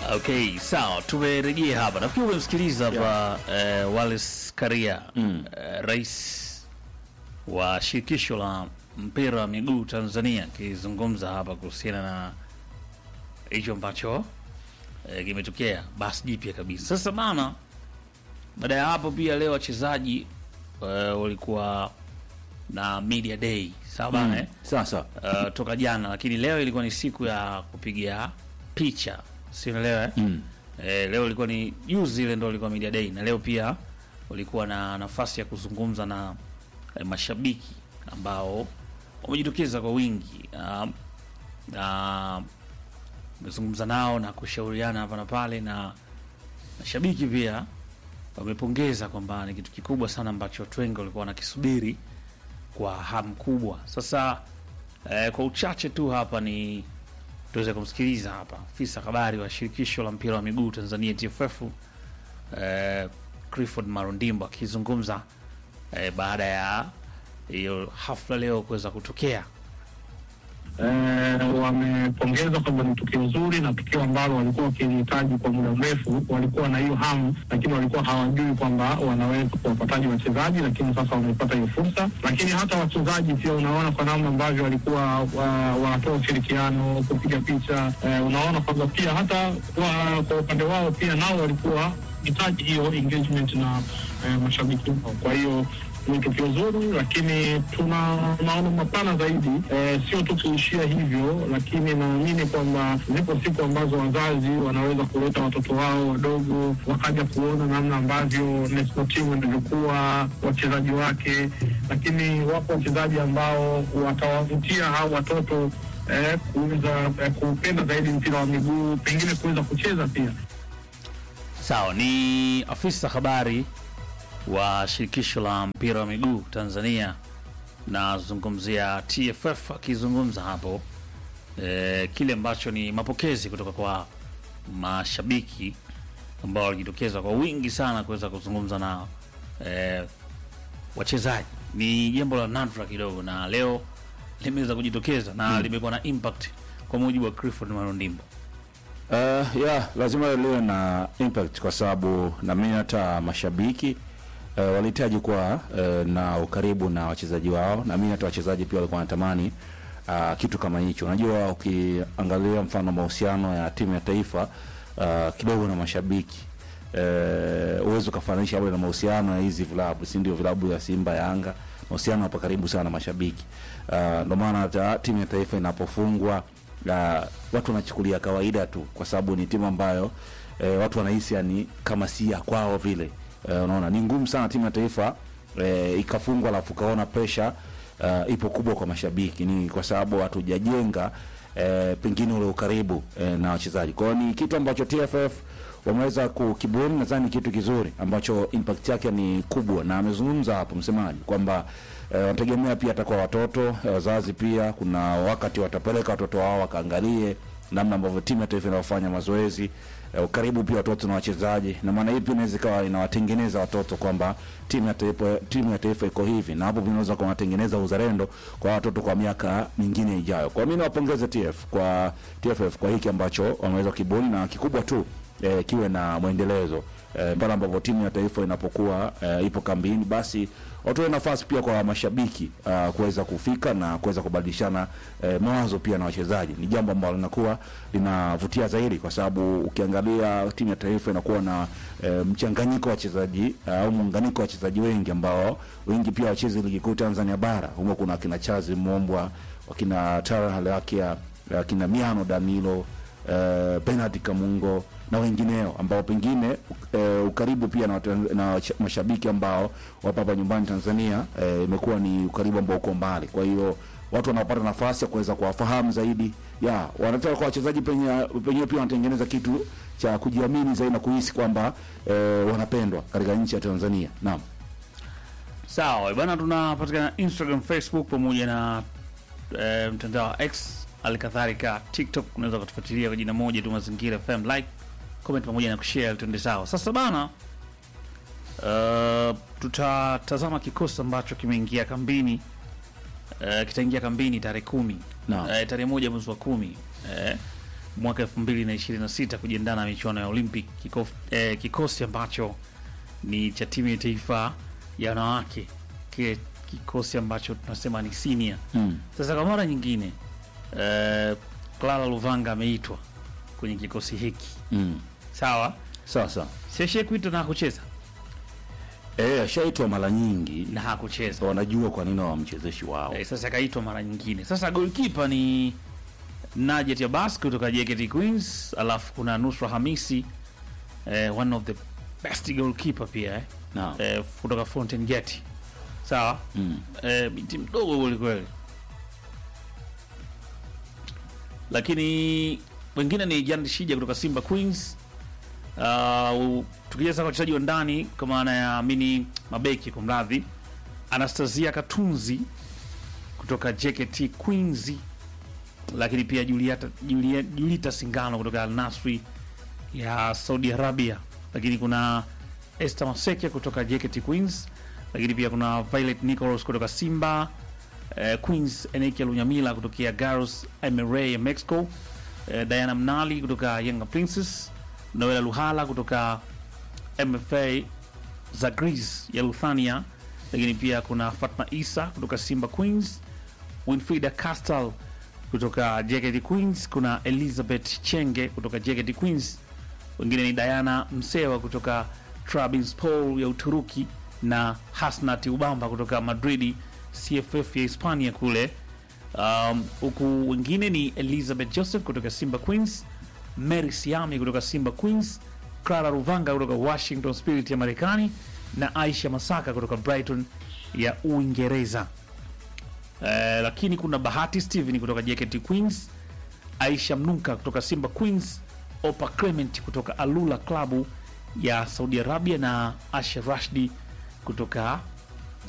Okay, sawa, tumerejea hapa. Nafikiri umemsikiliza hapa eh, Wallace Karia eh, rais wa shirikisho la mpira wa miguu Tanzania akizungumza hapa kuhusiana na hicho ambacho eh, kimetokea basi jipya kabisa. Sasa bana, baada ya hapo pia leo wachezaji eh, walikuwa na media day sawa bana eh? Sasa uh, toka jana, lakini leo ilikuwa ni siku ya kupiga picha, si unaelewa eh? mm. Eh, leo ilikuwa ni juzi ile ndo ilikuwa media day, na leo pia ulikuwa na nafasi ya kuzungumza na eh, mashabiki ambao wamejitokeza kwa wingi um, na umezungumza nao na kushauriana hapa na pale, na mashabiki pia wamepongeza kwamba ni kitu kikubwa sana ambacho watu wengi walikuwa wanakisubiri kwa hamu kubwa. Sasa eh, kwa uchache tu hapa ni tuweze kumsikiliza hapa afisa habari wa shirikisho la mpira wa miguu Tanzania TFF eh, Clifford Marundimbo akizungumza eh, baada ya hiyo hafla leo kuweza kutokea. Eh, wamepongeza kwamba ni tukio zuri na tukio ambalo walikuwa wakilihitaji kwa muda mrefu. Walikuwa na hiyo hamu, lakini walikuwa hawajui kwamba wanaweza kuwapataji wachezaji, lakini sasa wamepata hiyo fursa. Lakini hata wachezaji pia, unaona kwa namna ambavyo walikuwa wa- wanatoa ushirikiano, kupiga picha eh, unaona kwamba pia hata wa, kwa upande wao pia nao walikuwa hitaji hiyo engagement na eh, mashabiki wao. Kwa hiyo ni tukio zuri, lakini tuna maono mapana zaidi eh, sio tu kuishia hivyo, lakini naamini kwamba zipo siku ambazo wazazi wanaweza kuleta watoto wao wadogo wakaja kuona namna ambavyo national team inavyokuwa, wachezaji wake, lakini wapo wachezaji ambao watawavutia hao watoto eh, kuweza eh, kupenda zaidi mpira wa miguu, pengine kuweza kucheza pia. Sawa, ni afisa habari wa shirikisho la mpira wa miguu Tanzania, nazungumzia TFF akizungumza hapo eh, kile ambacho ni mapokezi kutoka kwa mashabiki ambao walijitokeza kwa wingi sana kuweza kuzungumza na eh, wachezaji. Ni jambo la nadra kidogo, na leo limeweza kujitokeza na limekuwa na impact kwa mujibu wa Clifford Marundimbo. Uh, ya lazima liwe na impact kwa sababu naamini hata mashabiki uh, walihitaji kuwa uh, na ukaribu na wachezaji wao. Naamini hata wachezaji pia walikuwa wanatamani uh, kitu kama hicho. Unajua, ukiangalia mfano mahusiano ya timu ya taifa uh, kidogo na mashabiki uh, uwezo ukafananisha labda na mahusiano ya hizi vilabu, si ndio? Vilabu ya Simba, Yanga, mahusiano hapa karibu sana na mashabiki uh, ndio maana hata timu ya taifa inapofungwa uh, watu wanachukulia kawaida tu, kwa sababu ni timu ambayo eh, watu wanahisi yani kama si ya kwao vile. Eh, unaona ni ngumu sana timu ya taifa eh, ikafungwa alafu kaona pressure uh, ipo kubwa kwa mashabiki, ni kwa sababu hatujajenga eh, pengine ule ukaribu eh, na wachezaji. Kwa hiyo ni kitu ambacho TFF wameweza kukibuni, nadhani ni kitu kizuri ambacho impact yake ni kubwa, na amezungumza hapo msemaji kwamba eh, wanategemea pia hata kwa watoto eh, wazazi pia, kuna wakati watapeleka watoto wao wakaangalie namna ambavyo timu ya taifa inaofanya mazoezi eh, ukaribu pia watoto na wachezaji, na maana hii pia inaweza ikawa inawatengeneza watoto kwamba timu ya taifa timu ya taifa iko hivi, na hapo vinaweza kuwatengeneza uzalendo kwa watoto kwa miaka mingine ijayo. Kwa mimi nawapongeze TF kwa TFF kwa hiki ambacho wameweza kibuni, na kikubwa tu eh, kiwe na mwendelezo eh, pale ambapo timu ya taifa inapokuwa eh, ipo kambini, basi watoe nafasi pia kwa mashabiki uh, kuweza kufika na kuweza kubadilishana eh, mawazo pia na wachezaji. Ni jambo ambalo linakuwa linavutia zaidi, kwa sababu ukiangalia timu ya taifa inakuwa na eh, mchanganyiko wa wachezaji au muunganiko wa wachezaji wengi ambao wengi pia wachezi ligi kuu Tanzania bara. Humo kuna akina Chazi Mombwa, wakina Tara Halakia, akina Miano Danilo eh, Bernard Kamungo na wengineo ambao pengine eh, ukaribu pia na, watu- na wacha- mashabiki ambao wapo hapa nyumbani Tanzania eh, imekuwa ni ukaribu ambao uko mbali. Kwa hiyo watu wanapata nafasi ya kuweza kuwafahamu zaidi, ya wanataka kwa wachezaji penye penyewe pia wanatengeneza kitu cha kujiamini zaidi na kuhisi kwamba eh, wanapendwa katika nchi ya Tanzania. Naam. Sawa bana, tunapatikana Instagram, Facebook pamoja na eh, mtandao wa X, halikadhalika TikTok. Unaweza kutufuatilia kwa jina moja tu, Mazingira FM. Like, comment pamoja na kushare, tuende sawa. Sasa bana, uh, tutatazama kikosi ambacho kimeingia kambini uh, kitaingia kambini tarehe kumi Naam. eh, tarehe moja mwezi wa kumi eh, mwaka 2026 kujiandaa na michuano ya Olympic kikof, eh, kikosi ambacho ni cha timu ya taifa ya wanawake, kile kikosi ambacho tunasema ni senior. Mm. Sasa kwa mara nyingine eh, Clara Luvanga ameitwa kwenye kikosi hiki, Mm. sawa, Sawa sawa. seshe kuitwa na hakucheza Eh, ashaitwa mara nyingi na hakucheza wanajua kwa nini wamchezeshi wao. Eh, sasa akaitwa mara nyingine. Sasa goalkeeper ni Najet Abbas kutoka JKT Queens, alafu kuna Nusra Hamisi eh, one of the best goalkeeper pia eh, Naam. eh, kutoka Fountain Gate. Sawa Mm. eh, binti mdogo kweli kweli, lakini wengine ni Jan Shija kutoka Simba Queens. Uh, tukija sasa kwa wachezaji wa ndani kwa maana ya mini mabeki, kwa mradhi, Anastasia Katunzi kutoka JKT Queens, lakini pia Julieta, Julieta, Julita Singano kutoka Al Nasri ya Saudi Arabia, lakini kuna Esther Maseke kutoka JKT Queens, lakini pia kuna Violet Nicholas kutoka Simba eh, Queens, Enekia Lunyamila kutokea Garros MRA ya Mexico, eh, Diana Mnali kutoka Yanga Princess, Noela Luhala kutoka MFA Zagrees ya Luthania, lakini pia kuna Fatma Isa kutoka Simba Queens, Winfrida Castal kutoka JKT Queens, kuna Elizabeth Chenge kutoka JKT Queens, wengine ni Diana Msewa kutoka Trabzonspor ya Uturuki na Hasnat Ubamba kutoka Madridi CFF ya Hispania kule. Um, huku wengine ni Elizabeth Joseph kutoka Simba Queens, Mary Siami kutoka Simba Queens, Clara Ruvanga kutoka Washington Spirit ya Marekani na Aisha Masaka kutoka Brighton ya Uingereza. Eh, lakini kuna Bahati Steven kutoka JKT Queens, Aisha Mnuka kutoka Simba Queens, Opa Clement kutoka Alula klabu ya Saudi Arabia na Asha Rashdi kutoka